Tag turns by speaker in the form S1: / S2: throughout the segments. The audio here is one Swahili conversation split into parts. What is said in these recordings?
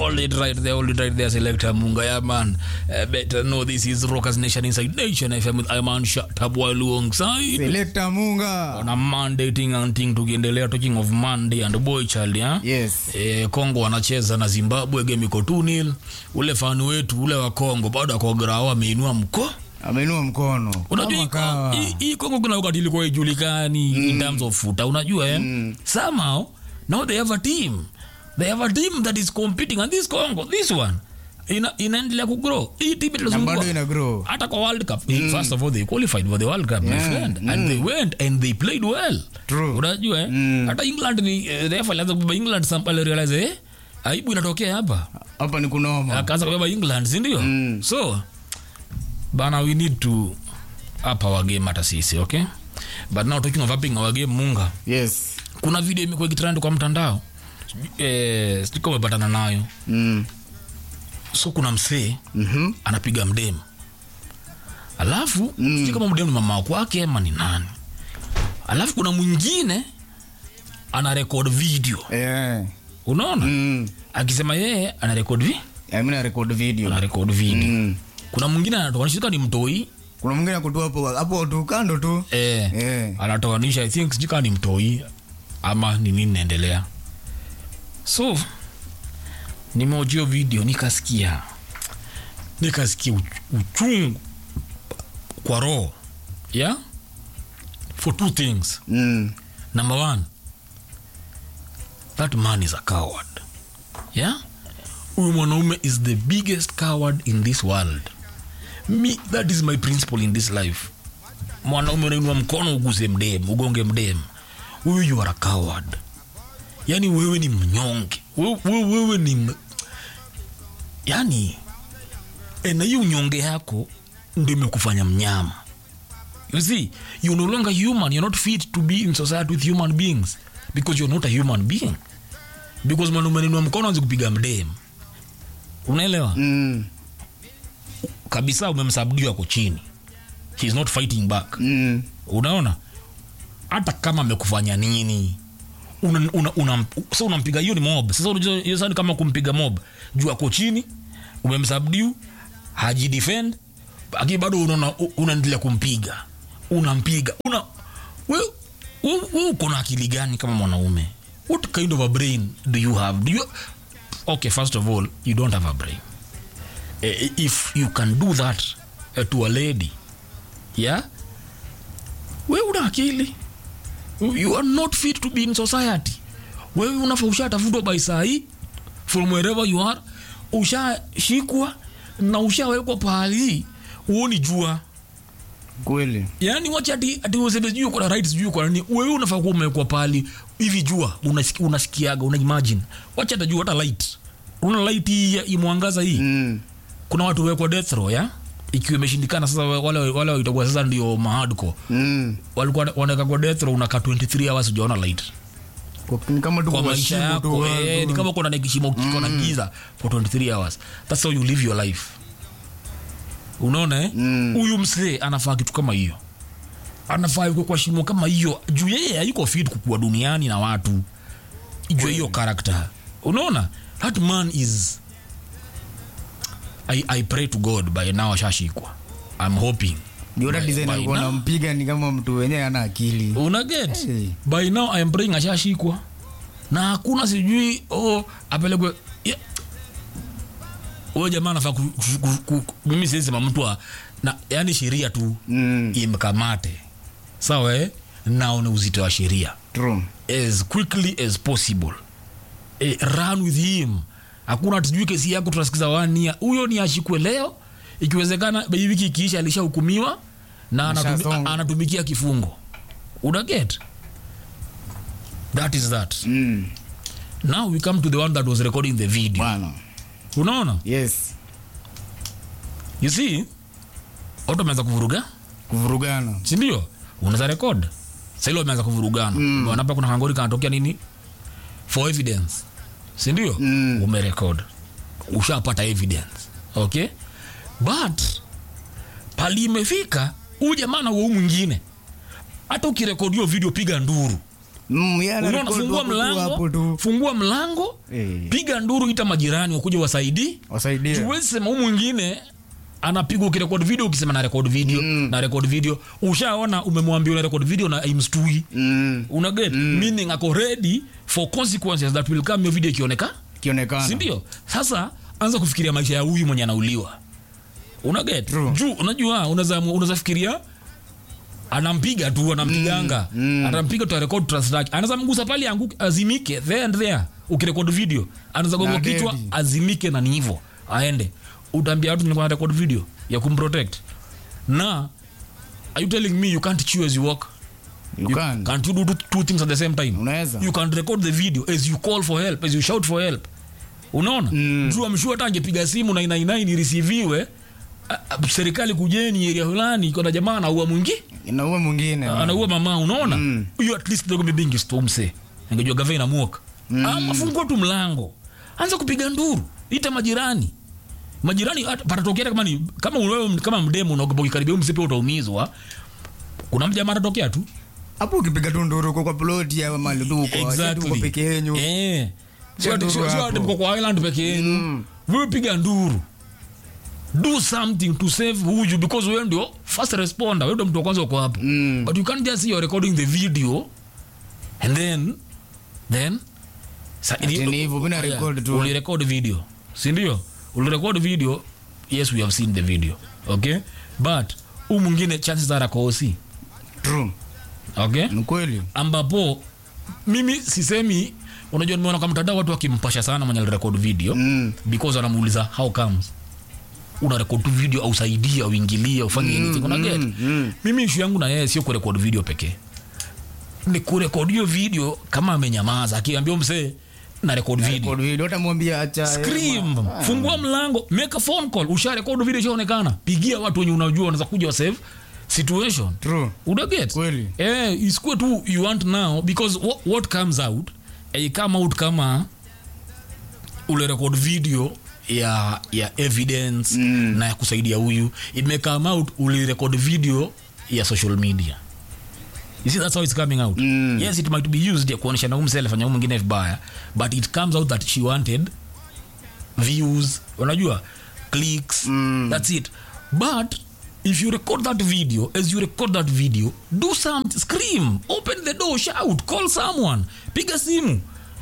S1: Hold it right there, hold it right there, Selector Munga. Yeah, man. Uh, better know this is Rockers Nation Inside Nation FM with Iman Shatabwa alongside.
S2: Selector Munga.
S1: On a Monday thing and thing tukiendelea talking of Monday and boy child, yeah?
S2: Yes.
S1: E, Kongo wanacheza na Zimbabwe game iko 2-0. Ule fani wetu ule wa Kongo bado ako grao ameinua mko.
S2: Ameinua mkono.
S1: Unajua
S2: Kama
S1: hii-
S2: kawa.
S1: hii- hii Kongo kuna wakati ilikuwa ijulikani in terms of futa, unajua eh? Somehow now they have a team. They have a team that is competing and this Congo, this one ina inaendelea kugrow. Hii team
S2: Na
S1: itazungua
S2: bado ina grow.
S1: hata kwa World Cup. First of all they qualified for the World Cup my
S2: Yeah,
S1: friend and they went and they played well.
S2: True.
S1: Unajua eh? Hata England ni eh, refa alianza kubeba England sample realize eh aibu inatokea hapa
S2: Hapa ni kunoma.
S1: akaanza kubeba england sindio
S2: Mm.
S1: so bana we need to up our game hata sisi okay but now talking of upping our game munga
S2: Yes.
S1: kuna video imekuwa ikitrend kwa mtandao Sijui- eh, sijui kama umepatana nayo
S2: Mm.
S1: so kuna msee
S2: Mhm.
S1: anapiga mdemu alafu mm. sijui kama mdemu ni mama kwake ama ni nani alafu kuna mwingine ana record video
S2: Eh.
S1: unaona
S2: Mm.
S1: akisema yeye ana record vi
S2: Yeah, mimi na record video.
S1: ana record video
S2: Mm.
S1: kuna mwingine anatoanishika ni mtoi
S2: Kuna mwingine akutu hapo hapo tu kando tu.
S1: eh,
S2: Eh.
S1: anatoanisha i think sijui kama ni mtoi ama ni nini naendelea so nimeojio video nikasikia nikasikia uch- uchungu kwa roho yeah? for two things
S2: Mm.
S1: number one that man is a coward yeah huyu mwanaume is the biggest coward in this world me that is my principle in this life mwanaume unainua mkono uguse mdem ugonge mdem huyu you are a coward yani wewe ni mnyonge wewe, wewe, wewe ni m... yani e, na hiyo unyonge yako ndio imekufanya mnyama you see you're no longer human you're not fit to be in society with human beings because you're not a human being because mwanaume anainua mkono anze kupiga mdem unaelewa
S2: Mm.
S1: kabisa umemsabdiwa ako chini he's not fighting back
S2: Mm.
S1: unaona hata kama amekufanya nini una, una, una, so unampiga hiyo ni mob sasa unajua hiyo sasa ni kama kumpiga mob juu ako chini umemsabdiu hajidefend lakini bado unaona unaendelea kumpiga unampiga una we, we, we uko na akili gani kama mwanaume what kind of a brain do you have do you okay first of all you don't have a brain Eh, if you can do that uh, to a lady yeah we una akili you are not fit to be in society wewe unafa ushatafutwa by sahii from wherever you are ushashikwa na ushawekwa pahali uoni jua
S2: Kweli.
S1: yaani wacha ati ati useme sijui uko na right sijui uko na nini wewe unafaa kuwa umewekwa pahali hivi jua unasiki- unasikiaga una imagine wacha hata jua hata light una light hii ya- imwangaza hii
S2: Mm.
S1: kuna watu wekwa death row ya ikiwa imeshindikana sasa wale wale waitakuwa sasa ndio mahadko
S2: Mm.
S1: walikuwa wanaweka kwa death row unakaa 23 hours ujaona light
S2: Kwa- Ni kama tu
S1: kwa
S2: kwa
S1: maisha
S2: shimo
S1: yako
S2: tu.
S1: eh, ni kama kuna kishimo kiko na giza for 23 hours that's how you live your life unaona eh
S2: Mm.
S1: huyu msee anafaa kitu kama hiyo anafaa yuko kwa shimo kama hiyo juu yeye hayuko fit kukua duniani na watu juu ya hiyo character unaona that man is I, I pray to God by now ashashikwa I'm hoping
S2: Ndio hata
S1: By-
S2: design
S1: by
S2: alikuwa
S1: now-
S2: anampiga ni kama mtu wenyewe ana akili.
S1: una get
S2: Hey.
S1: by now I'm praying ashashikwa na hakuna sijui oh, apelekwe yeah. huyo jamaa anafaa ku, ku, ku, ku, mimi siwezi sema mtu wa- na yani sheria tu
S2: Mm.
S1: imkamate sawa eh? naone uzito wa sheria
S2: True.
S1: as quickly as possible eh, run with him hakuna tujui kesi yako tunasikiza wania huyo ni ashikwe leo ikiwezekana hii wiki ikiisha alishahukumiwa na anatumi,
S2: Ashasonga.
S1: anatumikia kifungo unaget that is that
S2: Mm.
S1: now we come to the one that was recording the video
S2: Bwana.
S1: unaona
S2: Yes.
S1: you see watu wameanza kuvuruga
S2: Kuvurugana.
S1: sindio unaweza rekod saili wameanza kuvurugana mm. wanapa kuna kangori kanatokea nini for evidence sindio
S2: Mm.
S1: umerekod ushapata evidence okay but pali imefika huu jamaa na wau mwingine hata ukirekodi hiyo video piga nduru
S2: Mm, yeye ana
S1: unaona
S2: record
S1: fungua
S2: hapo tu, hapo
S1: mlango
S2: tu.
S1: fungua mlango
S2: Eh.
S1: piga nduru ita majirani wakuja wasaidii
S2: Wasaidie.
S1: huwezi sema huu mwingine anapiga ukirekod video ukisema na record video
S2: Mm.
S1: na record video ushaona umemwambia una record video na imstui
S2: Mm.
S1: una get meaning ako ready for consequences that will come your video ikioneka
S2: Kionekana.
S1: sindio sasa anza kufikiria maisha ya huyu mwenye anauliwa una get
S2: True.
S1: juu unajua unaweza unaweza fikiria anampiga tu anampiganga
S2: Mm, mm.
S1: anampiga tutarekod tutastaki anaweza mgusa pale anguke azimike there and there ukirekod video anaweza gonga
S2: Na
S1: kichwa
S2: dedi.
S1: azimike na ni hivyo aende utaambia watu nilikuwa na record video ya kumprotect na are you telling me you can't chew as you walk
S2: You can.
S1: can't you do two, two things at the same time
S2: Unaweza.
S1: you can record the video as you call for help as you shout for help unaona
S2: Mm.
S1: juu amshua hata angepiga simu 999 ireceiviwe a- a- serikali kujeni area fulani iko na jamaa anaua mwingi
S2: Inaua mwingine.
S1: anaua mama unaona
S2: Mm.
S1: hiyo at least dogo mbingi stomse angejua gavana inamuoka
S2: Mm.
S1: ama fungua tu mlango anza kupiga nduru ita majirani majirani hata patatokea kama ni kama wewe kama mdemo unaogopa ukikaribia msipe utaumizwa kuna mjamaa atatokea tu
S2: Hapo ukipiga tu nduru uko kwa plot ya mali tu uko.
S1: Exactly.
S2: Uko peke yenu.
S1: Eh. Sio ati-
S2: nduru
S1: sio- sio ati
S2: hapo.
S1: mko kwa island peke yenu
S2: Mm.
S1: wewe piga nduru do something to save huyu because wewe ndio first responder wewe ndio mtu wa kwanza uko hapo
S2: Mm.
S1: but you can't just see you're recording the video and then then sa,
S2: Ati ni hivyo, mimi na record tu.
S1: ulirecord video si ndio ulirecord video yes we have seen the video okay but huu mwingine chances are akosi
S2: True.
S1: okay
S2: Ni kweli.
S1: ambapo mimi sisemi unajua nimeona kwa mtandao watu wakimpasha sana mwenye alirekod video
S2: Mm.
S1: because wanamuuliza how comes una record tu video ausaidia uingilie ufanye anything una get
S2: mm, mm.
S1: mimi ishu yangu na yeye sio kurekod video pekee ni kurekod hiyo video kama amenyamaza akiambia msee na record video
S2: Record video utamwambia acha.
S1: scream
S2: eh, ma-
S1: fungua mlango make a phone call usha record video ishaonekana pigia watu wenye unajua wanaweza kuja wa save situation
S2: True.
S1: unaget
S2: Kweli.
S1: eh, isikue tu you want now because what, what comes out eh, come out kama ule record video ya ya evidence
S2: Mm.
S1: na ya kusaidia huyu it may come out uli record video ya social media you see that's how it's coming out
S2: Mm.
S1: yes it might be used ya kuonyesha na umse alifanya huyu mwingine vibaya but it comes out that she wanted views unajua clicks
S2: Mm.
S1: that's it but if you record that video as you record that video do something scream open the door shout call someone piga simu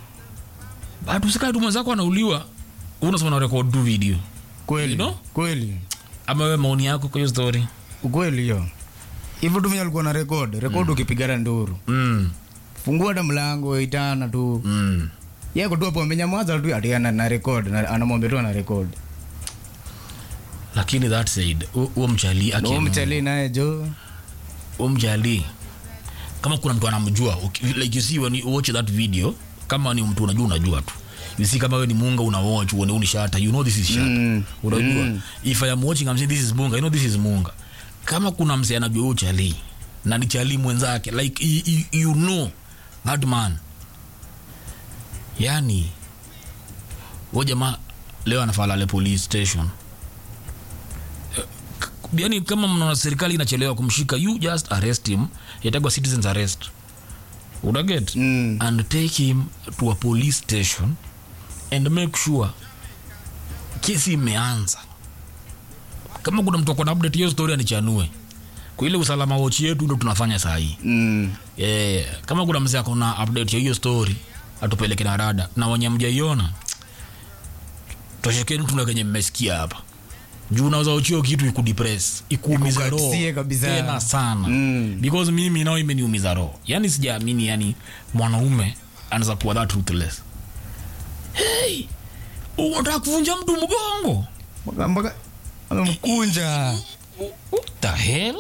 S1: but usikae tu mwenzako anauliwa unasema na record tu video
S2: Kweli.
S1: You know?
S2: Kweli.
S1: ama wewe maoni yako kwa hiyo story
S2: Ukweli hiyo. Hivyo tu venye alikuwa na record. Record ukipigana nduru.
S1: mm.
S2: Fungua hata mlango itana tu.
S1: Mm.
S2: Yeye tu hapo amenyamaza tu ati ana na record na anamwambia tu ana record.
S1: lakini that said hu- huo mchali
S2: Na
S1: akiamua-
S2: mchali naye jo.
S1: huo mjali kama kuna mtu anamjua uki- like you see when you watch that video kama ni mtu unajua unajua tu you see kama wewe ni munga una watch uone huu ni shata you know this is shata
S2: Mm.
S1: unajua
S2: Mm.
S1: if i am watching i'm saying this is munga you know this is munga kama kuna mse anajua huyo chali na ni chali mwenzake like you, you, you know that man yani huyo jamaa leo anafaa lale police station yani kama mnaona serikali inachelewa kumshika you just arrest him yatagwa citizens arrest unaget
S2: Mm.
S1: and take him to a police station and make sure kesi imeanza kama kuna mtu akona update hiyo story anichanue kwa ile usalama wochi yetu ndo tunafanya saa hii
S2: Mm.
S1: yeah. kama kuna mzee akona update ya hiyo story atupeleke na rada na wenye mjaiona toshekeni tuna kenye mmesikia hapa juu unaweza uchio kitu ikudepress ikuumiza roho
S2: Ikukatie kabisa.
S1: tena sana
S2: Mm.
S1: because mimi nao imeniumiza roho yani sijaamini yani mwanaume anaweza kuwa that ruthless hey, unataka kuvunja mtu mgongo
S2: Mpaka mpaka amemkunja.
S1: What the hell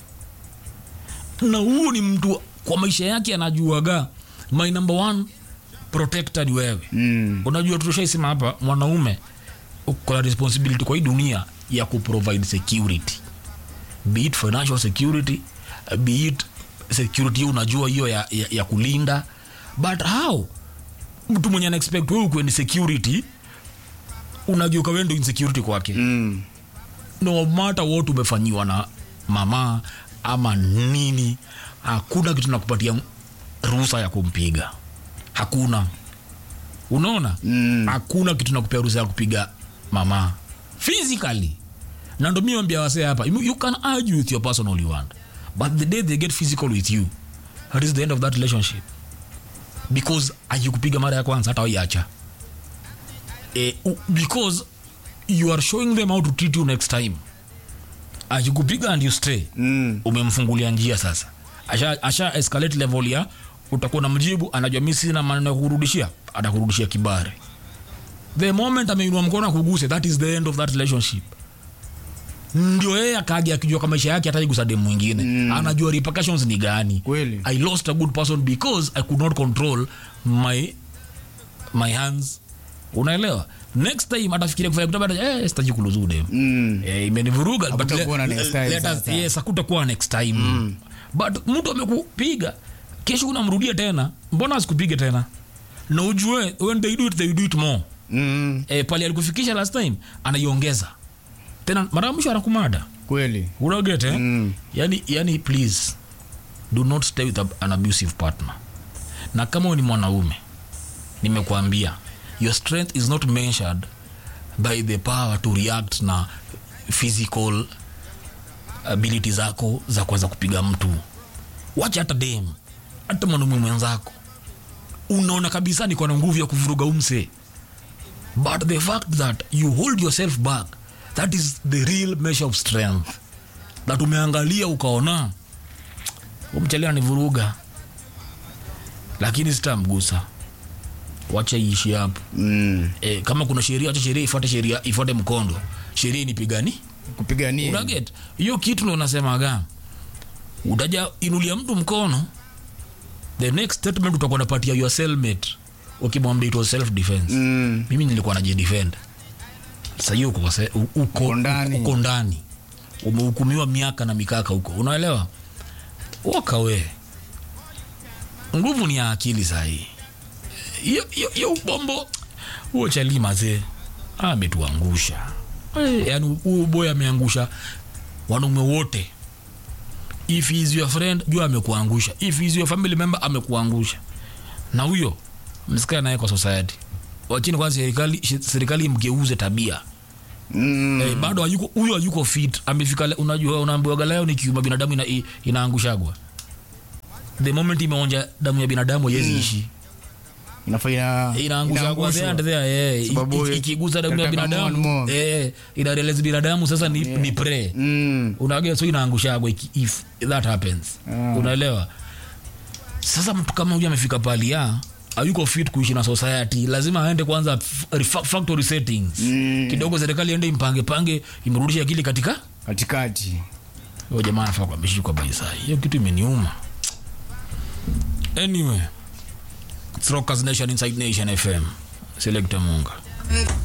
S1: na huyu ni mtu kwa maisha yake anajuaga my number one protector ni wewe
S2: Mm.
S1: unajua tushaisema hapa mwanaume uko na responsibility kwa hii dunia ya kuprovide security be it financial security be it security unajua hiyo ya, ya, ya kulinda but how mtu mwenye ana expect wewe ukuwe ni security unageuka wewe ndio insecurity kwake
S2: Mm.
S1: no matter what umefanyiwa na mama ama nini hakuna kitu nakupatia ruhusa ya kumpiga hakuna unaona
S2: Mm.
S1: hakuna kitu nakupea ruhusa ya kupiga mama physically na ndo mi wambia wasee hapa you, you can argue with your person all you want but the day they get physical with you that is the end of that relationship because akikupiga mara ya kwanza hata waiacha eh, u- because you are showing them how to treat you next time akikupiga and you stay
S2: Mm.
S1: umemfungulia njia sasa asha, asha escalate level ya utakuwa na mjibu anajua mi sina maneno ya kurudishia atakurudishia kibare the moment ameinua mkono akuguse that is the end of that relationship ndio yeye akaja akijua kwa maisha yake hataigusa demu mwingine mm. anajua repercussions ni gani
S2: Kweli.
S1: i lost a good person because i could not control my my hands unaelewa next time atafikiria kufanya kitu bado eh sitaji kuluzu demu
S2: Mm.
S1: Eh, imenivuruga but
S2: Hakutakuwa na
S1: le-
S2: next time
S1: let us-
S2: sasa.
S1: yes, hakutakuwa next time but mtu amekupiga kesho unamrudia tena mbona asikupige tena na ujue when they do it, they do it more
S2: Mm.
S1: e, pale alikufikisha last time anaiongeza tena mara ya mwisho anakumada
S2: Kweli.
S1: unagete eh?
S2: Mm.
S1: yani, yani please do not stay with a- an abusive partner na kama wewe ni mwanaume nimekuambia your strength is not measured by the power to react na physical ability zako za kuweza kupiga mtu wacha hata dem hata mwanaume mwenzako unaona kabisa niko na nguvu ya kuvuruga umse but the fact that you hold yourself back that is the real measure of strength that umeangalia ukaona umchelea ni vuruga lakini sitamgusa wacha iishi hapo
S2: Mm.
S1: e, kama kuna sheria wacha sheria ifuate sheria ifuate mkondo sheria inipigani
S2: Kupigania.
S1: unaget hiyo kitu ndo unasemaga utaja inulia mtu mkono the next statement utakuwa napatia your cellmate ukimwambia it was self defense
S2: Mm.
S1: mimi nilikuwa najidefend sahii uko, se- u- uko,
S2: Uko ndani.
S1: uko ndani umehukumiwa miaka na mikaka huko unaelewa waka we nguvu ni ya akili sahii hiyo hiyo- hiyo ubombo huo chali mazee ametuangusha Eh, yaani huo boy ameangusha wanaume wote if he is your friend jua amekuangusha if he is your family member amekuangusha na huyo msikae naye kwa society wachini kwanza serikali serikali mgeuze tabia
S2: Mm.
S1: eh, bado hayuko huyo hayuko fit amefika le- unajua unaambiwaga leo ni kiuma binadamu ina, i- inaangushagwa the moment imeonja damu ya binadamu haiwezi ishi
S2: Inafaa ina-
S1: inaangushagwa there and
S2: inaangushwa.
S1: there eh,
S2: Sababu
S1: iki- ikiguza damu ya
S2: inataka
S1: binadamu
S2: more and more.
S1: eh, ina realize binadamu sasa ni, ni prey
S2: Mm.
S1: unaga so inaangushagwa iki- if that happens
S2: Ah.
S1: unaelewa sasa mtu kama huyu amefika pali ya ayuko fit kuishi na society lazima aende kwanza f- refa- factory settings
S2: Mm.
S1: kidogo serikali ende impange pange imrudishe akili katika
S2: Katikati.
S1: huyo jamaa anafaa kuameshikwa baisai hiyo kitu imeniuma anyway It's Rockers Nation inside nation fm selekta munga